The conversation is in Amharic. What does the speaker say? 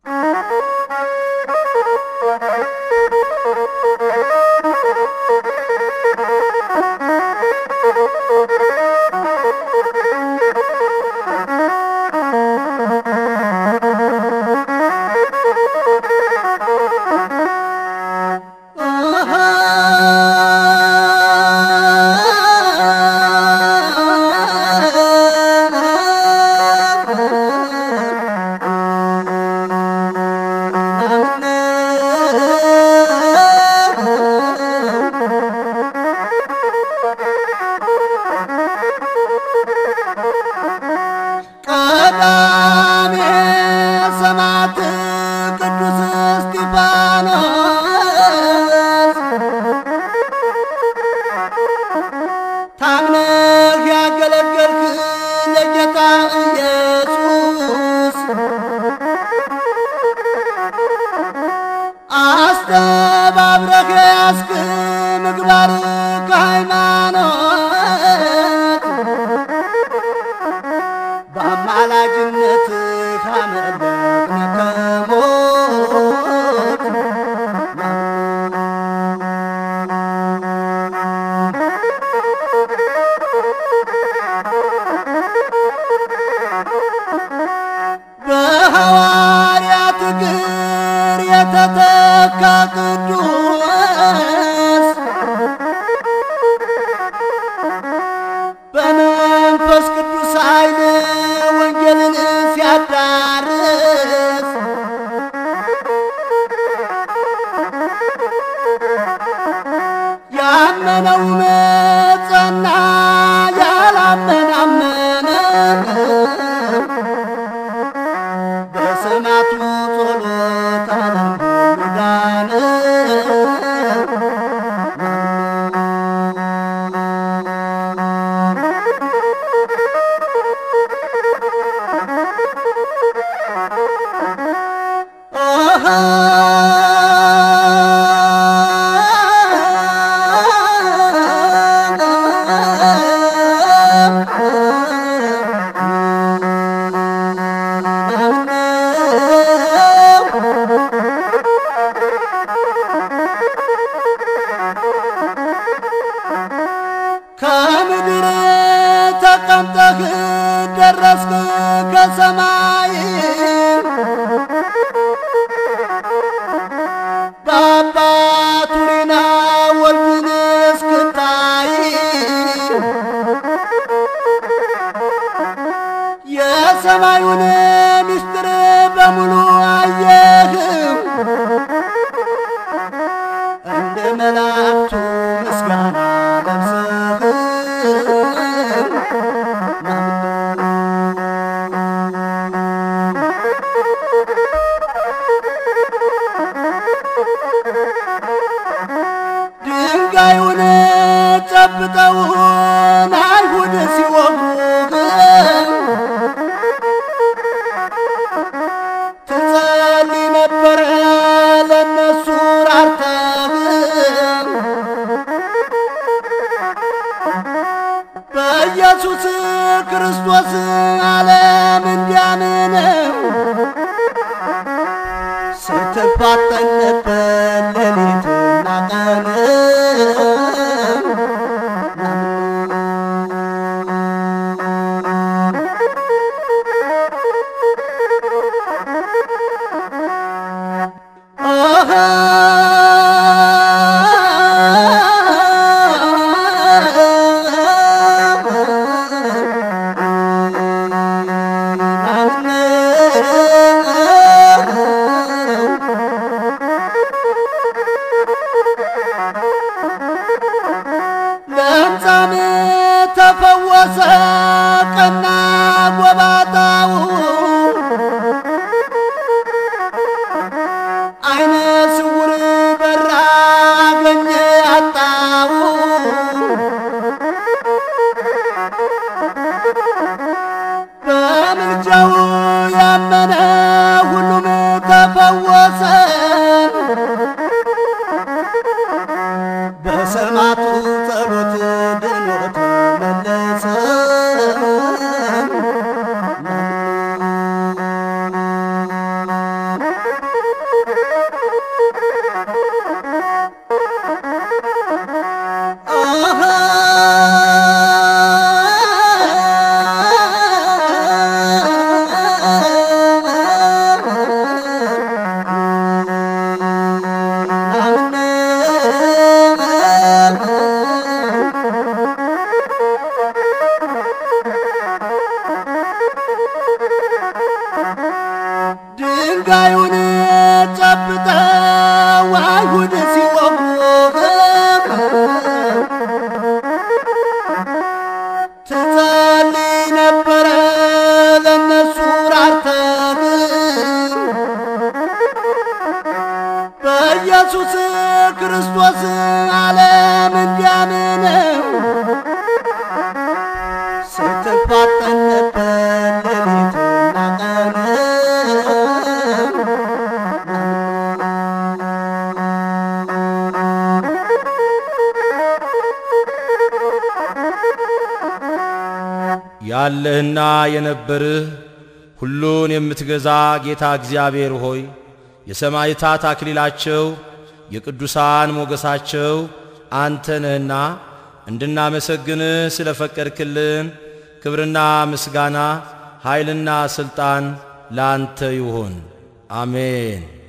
ቀዳሜ ሰማዕት ቅዱስ እስጢፋኖስ ታምነህ ያገለገልክ ለጌታ ኢየሱስ አስተባብረህ ያስክ ምግባር ከሃይማኖት በአማላጅነት ካመለጥን ከሞት በሐዋርያት እግር የተተካ ቅዱስ በመንፈስ ቅዱስ ኃይል ወንጌልን ሲያዳርስ ያመነው መጸና፣ ያላመነ አመነ። በሰማዕቱ ጸሎት ዓለም ሁሉ ዳነ። ከምድር ተቀምጠህ ደረስክ ከሰማይ በአባቱ ሪና ወልድን እስክታይ የሰማዩን ምስጢር በሙሉ አየህም እንደ መላእክቱ ምስጋና ለብሰህ ድንጋዩን ጨብጠውን አይሁድ ሲወጉህ ትጸልይ ነበረ ለነሱ ራርተህ በኢየሱስ ክርስቶስ ዓለም እንዲያምን ስትፋጠን ነበር ሌሊትና ቀን ለምጻም ተፈወሰ ቀና ጎባጣው አይነ ስውር በራ አገኘ አጣው በምልጃው ያመነ ሁሉም ተፈወሰ በሰማዕቱ ጸሎት ድኖ ተመለሰ ያለህና የነበርህ ሁሉን የምትገዛ ጌታ እግዚአብሔር ሆይ የሰማዕታት አክሊላቸው የቅዱሳን ሞገሳቸው አንተ ነህና እንድናመሰግንህ ስለ ፈቀድክልን ክብርና ምስጋና ኃይልና ሥልጣን ለአንተ ይሁን። አሜን።